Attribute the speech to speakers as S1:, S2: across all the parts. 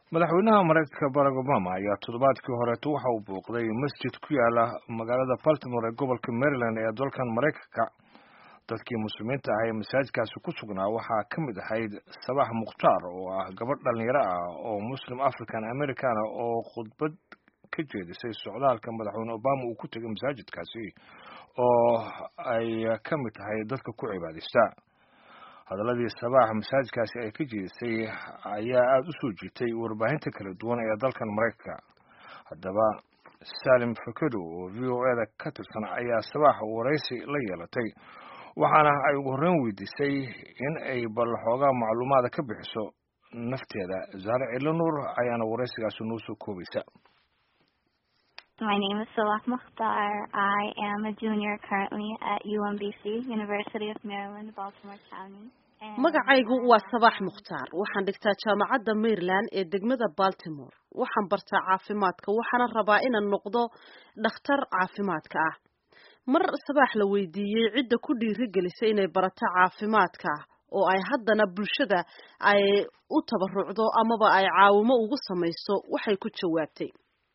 S1: madaxweynaha maraykanka barack obama ayaa toddobaadkii horeeto waxa uu booqday masjid ku yaala magaalada baltimore ee gobolka maryland ee dalkan maraykanka dadkii muslimiinta ah ee masaajidkaasi ku sugnaa waxaa ka mid ahayd sabax mukhtaar oo ah gabadh dhallinyaro ah oo muslim african americana oo khudbad ka jeedisay socdaalka madaxweyne obama uu ku tegay masaajidkaasi oo ay ka mid tahay dadka ku cibaadaysta hadaladii sabaax masaajidkaasi ay ka jeedisay ayaa aada u soo jiitay warbaahinta kala duwan ee dalkan maraykanka haddaba salim fakedo oo v o eda ka tirsan ayaa sabaax waraysi la yeelatay waxaana ay ugu horreyn weydiisay in ay bal xoogaa macluumaada ka bixiso nafteeda zahre cilonuur ayaana waraysigaasi noo soo koobaysa
S2: My name is Salah Mukhtar. I am a junior currently at UMBC, University of Maryland, Baltimore County.
S3: magacaygu waa sabax mukhtaar waxaan dhigtaa jaamacadda maryland ee degmada baltimore waxaan bartaa caafimaadka waxaana rabaa inaan noqdo dhakhtar caafimaadka ah mar sabaax la weydiiyey cidda ku dhiirigelisay inay barato caafimaadka oo ay haddana bulshada ay u tabarucdo amaba ay caawimo ugu samayso waxay ku jawaabtay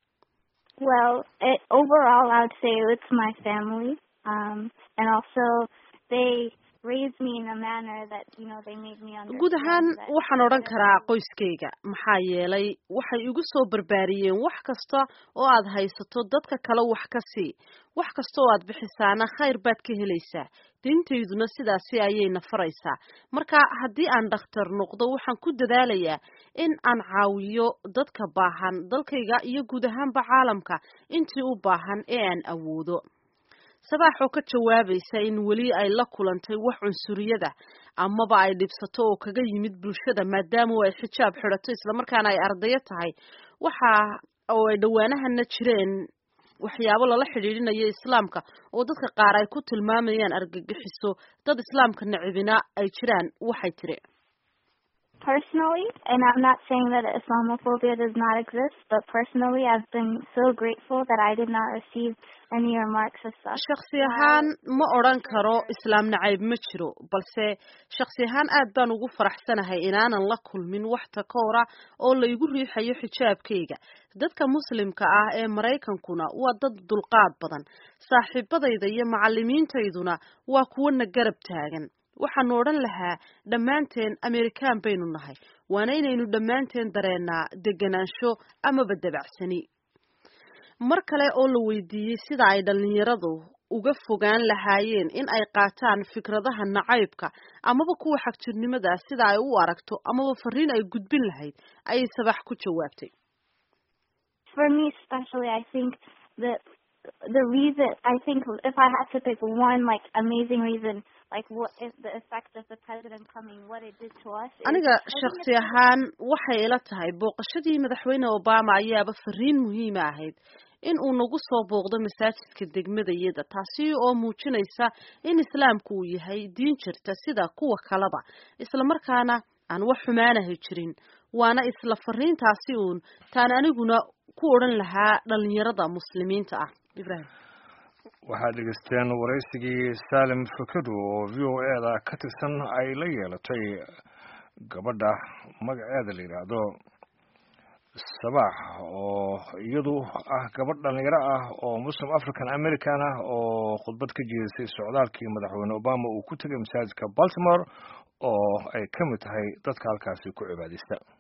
S2: Well, it, overall, I would say it's my family, um, and also they raised me in a manner that you know they made me understand.
S3: guud ahaan
S2: that
S3: waxaan odhan karaa qoyskayga maxaa yeelay waxay igu soo barbaariyeen wax kasta oo aad haysato dadka kale wax ka sii wax kasta oo aad bixisaana khayr baad ka helaysaa diintayduna sidaasi ayayna faraysaa marka haddii aan dhakhtar noqdo waxaan ku dadaalayaa in aan caawiyo dadka baahan dalkayga iyo guud ahaanba caalamka intii u baahan ee aan awoodo sabaax oo ka jawaabaysa in weli ay la kulantay wax cunsuriyada amaba ay dhibsato oo kaga yimid bulshada maadaama ay xijaab xidhato islamarkaana ay ardayo tahay waxa oo ay dhowaanahana jireen waxyaabo lala xidhiidhinayo islaamka oo dadka qaar ay ku tilmaamayaan argagixiso dad islaamka nacibina ay jiraan waxay tiri
S2: Personally, and I'm not saying that Islamophobia does not exist, but personally, I've been so grateful that I did not receive any remarks as such.
S3: shaksi ahaan ma odhan karo islaam nacayb ma jiro balse shaksi ahaan aad baan ugu faraxsanahay inaanan la kulmin wax takoora oo la igu riixayo xijaabkayga dadka muslimka ah ee maraykankuna waa dad dulqaad badan saaxiibadayda iyo macalimiintayduna waa kuwana garab taagan waxaanu odhan lahaa dhammaanteen amerikaan baynu nahay waana inaynu dhammaanteen dareennaa deganaansho amaba dabacsani mar kale oo la weydiiyey sida ay dhallinyaradu uga fogaan lahaayeen in ay qaataan fikradaha nacaybka amaba kuwa xagjirnimada sida ay u aragto amaba fariin ay gudbin lahayd ayay sabax ku jawaabtay
S2: For me, especially, I think that the reason I think if I had to pick one like amazing reason, like what is the effect of the president coming, what it did to us. is-
S3: aniga
S2: I think
S3: shaksi
S2: it's-
S3: ahaan waxay ila tahay booqashadii madaxweyne obama ayaaba fariin muhiima ahayd in uu nagu soo booqdo masaajidka degmadayada taasi oo muujinaysa in islaamku uu yahay diin jirta sida kuwa kaleba islamarkaana aan wax xumaanahay jirin waana isla fariintaasi uun taan aniguna ku odhan lahaa dhalinyarada muslimiinta ah ibrahim
S1: waxaad dhegeysteen waraysigii salim fakedo oo v o eda ka tirsan ay la yeelatay gabadha magaceeda la yidhaahdo sabaax oo iyadu ah gabadh dhallinyaro ah oo muslim african american ah oo khudbad ka jeedisay socdaalkii madaxweyne obama uu ku tegay masaajidka baltimore oo ay ka mid tahay dadka halkaasi ku cibaadaysta